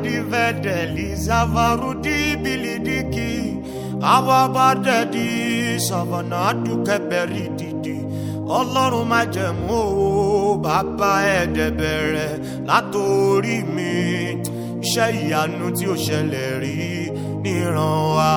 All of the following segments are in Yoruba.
adivedeli zavarudi bilidiki awabadedi savanadukẹbẹri didi ọlọ́run má jẹ̀mú o bàbá ẹ̀ẹ́dẹ̀bẹ̀rẹ̀ látòrí mi iṣẹ́ ìyanu tí ó ṣẹlẹ̀ rí níran wa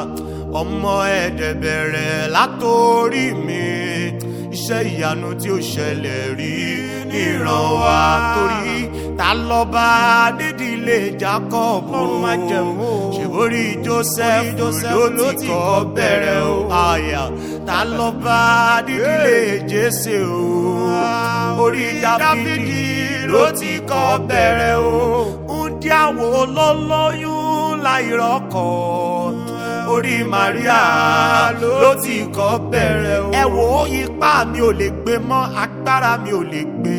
ọmọ ẹ̀ẹ́dẹ̀bẹ̀rẹ̀ látòrí mi iṣẹ́ ìyanu tí ó ṣẹlẹ̀ rí níran wa torí ta lọ́ba nídìílé jacob Ọlọ́run má jẹ̀mú o. ṣèwórí joseph Joseph ló ti kọ́ bẹ̀rẹ̀ o àyà ta lọ́ba nídìílé jésè o orí dáfídì ló ti kọ́ bẹ̀rẹ̀ o ń dí àwọn olólóyún láìrọ́kọ̀ orí maria ló ti kọ́ bẹ̀rẹ̀ o. ẹ wo ipá mi ò lè gbé mọ́ agbára mi ò lè gbé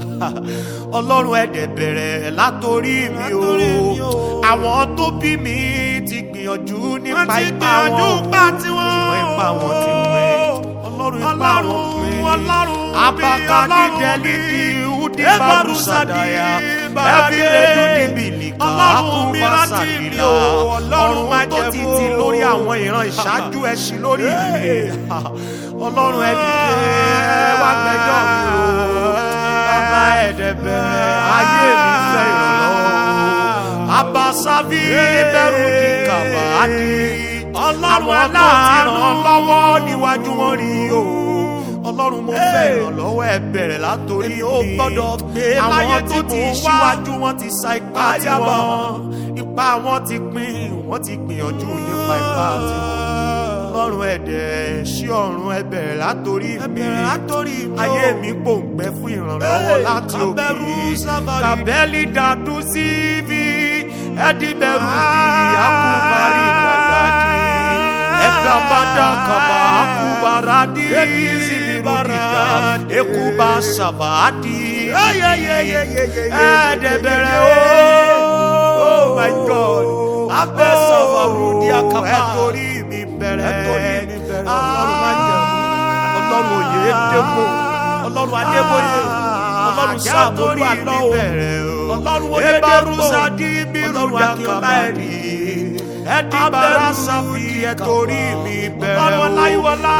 ọlọ́run ẹ̀dẹ̀ bẹ̀rẹ̀ látòrí mi o Látòrí mi o. àwọn tó bí mi ti gbìyànjú nípa Wọ́n ti ipá gbìyànjú wọn ipá tiwọn. ṣùgbọ́n ipá wọn ti pín ọlọ́run ipá wọn Ọlọ́run, pín Ọlọ́run bí, abaka Ọlọ́run dídẹ́lì bí. di udi Ebaru barusadaya sadi, barade. ẹbí redu níbilika Ọlọ́run mi akuba rántí mi sadila o, Ọlọ́run má ọ̀run tó ti jẹ̀mú ti o. lórí àwọn ìran ìṣáájú ẹṣin lórí mi ọlọ́run ẹ̀dìdẹ́ wá gbẹjọ́ mi o bàbá ẹ̀dẹ̀bẹ̀rẹ̀ ayé mi fẹ́ ìrànlọ́wọ́ abasavi bẹ̀rù ní kàbáàdì àwọn tó ti ràn án lọ́wọ́ níwájú wọn rí o ọlọ́run mo fẹ́ ìrànlọ́wọ́ ẹ bẹ̀rẹ̀ látòrí Èmi ò gbọ́dọ̀ gbé láyé àwọn tí tó ti mò ń wá. ṣíwájú wọn ti sa ipá Ayaba. tiwọn ipá wọn ti pín wọn ti gbìyànjú nípa ipá tiwọn ọlọ́run ẹ̀dẹ̀ sí ọ̀run ẹ bẹ̀rẹ̀ látòrí mi bẹ̀rẹ̀ látòrí mi o. ayé mi pòǹgbẹ fún ìrànlọ́wọ́ Hey, láti òkè Kabẹ̀rù Sábàrì. kàbẹ́lì dàdú sí ibi ẹ̀dínbẹ̀rù di akúbárì dàdàdì ẹ̀dá bàdà kàbà akúbárádì ìbàràdà ekúbà sàbàdì ẹ̀ẹ́dẹ̀bẹ̀rẹ̀ o oh my god abẹ́ sọ̀rọ̀ di akaba ẹ̀tọ́rí mi bẹ̀rẹ̀ Ẹ̀tọ́rí mi bẹ̀rẹ̀, ọlọ́run má jẹun ọlọ́run òye dẹ́gbò ọlọ́run adébóyè ọlọ́run sáàmúlò àlọ́ ọlọ́run oyè dẹ́gbò ọlọ́run akínọlá ẹ̀rí ẹ̀dí bàrà sàfi ẹ̀tọ́rí mi bẹ̀rẹ̀ Ọlọ́run ọláyíwọlá.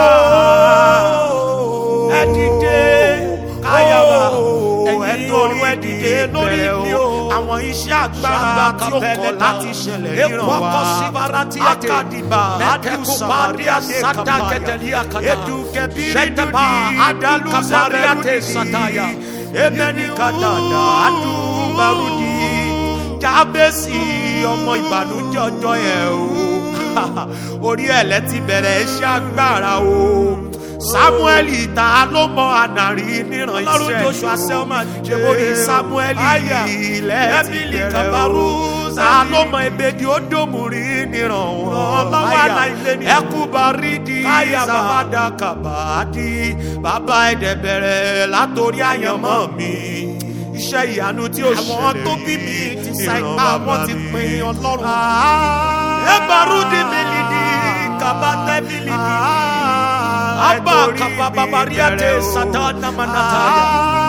ẹ̀dídé káyàwá ẹ̀yìn ẹ̀tọ́rí ọ̀run ẹ̀dídé lórí mi o àwọn iṣẹ́ agbára tí ó kọ̀ láti ṣẹlẹ̀ níran wa Ekwakọ sibarati ate. akadiba Mẹ́kẹ́kọ̀ bàdí ade kata kẹtẹ̀lí akata. edukebiri Ṣẹ́tẹ̀bà adalu zabariate sataya. emeni kadada adubarudi jábẹ́sì ọmọ ìbànújẹ́ ọjọ́ yẹn o orí ẹ̀lẹ́ ti bẹ̀rẹ̀ iṣẹ́ agbára o samueli ta ló mọ ànàrí níran Ọlọ́run iṣẹ́ Joshua Selman ṣe orí samueli Aya. ilẹ̀ ti Emily bẹ̀rẹ̀ Kabaru o ta ló mọ ebèdí ó dòmùrí níran wọn Ọlọ́run Aya. aláìlé ni. ẹkú baridi Aya ba. zavada kabadi bàbá ẹ̀dẹ̀ bẹ̀rẹ̀ látòrí àyànmọ́ mi iṣẹ́ ìyanu tí ó ṣẹlẹ̀ Àwọn tó bí mi ti sa ìran ipá bàbá wọn ti mi. pin Ọlọ́run. ẹgbàrúdì mílídì kàbátẹ́ mílídì Abba kabababariate satana manataya.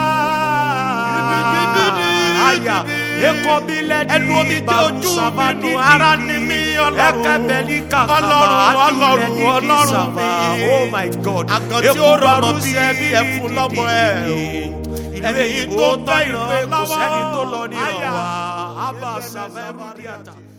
Aya ekobilẹ̀ di Ẹnu omi tí ojú mi ní ara ni mi ọlọ́run. Ẹkẹbẹ̀lì kàkàbà Ọlọ́run Ọlọ́run àdìlẹ̀ ní Ọlọ́run kìsàbà. mi. Oh my God. Àgàn tí ó rọrùn sí ẹbí ẹfun lọ́mọ ẹ̀ o. Ẹ̀mí yìí tó tọ́ ìrànlọ́wọ́ ìrànlọ́wọ́. kò sẹ́ni tó lọ ní Aya. ìrànwá. Abba Savẹ́rù Díàtà.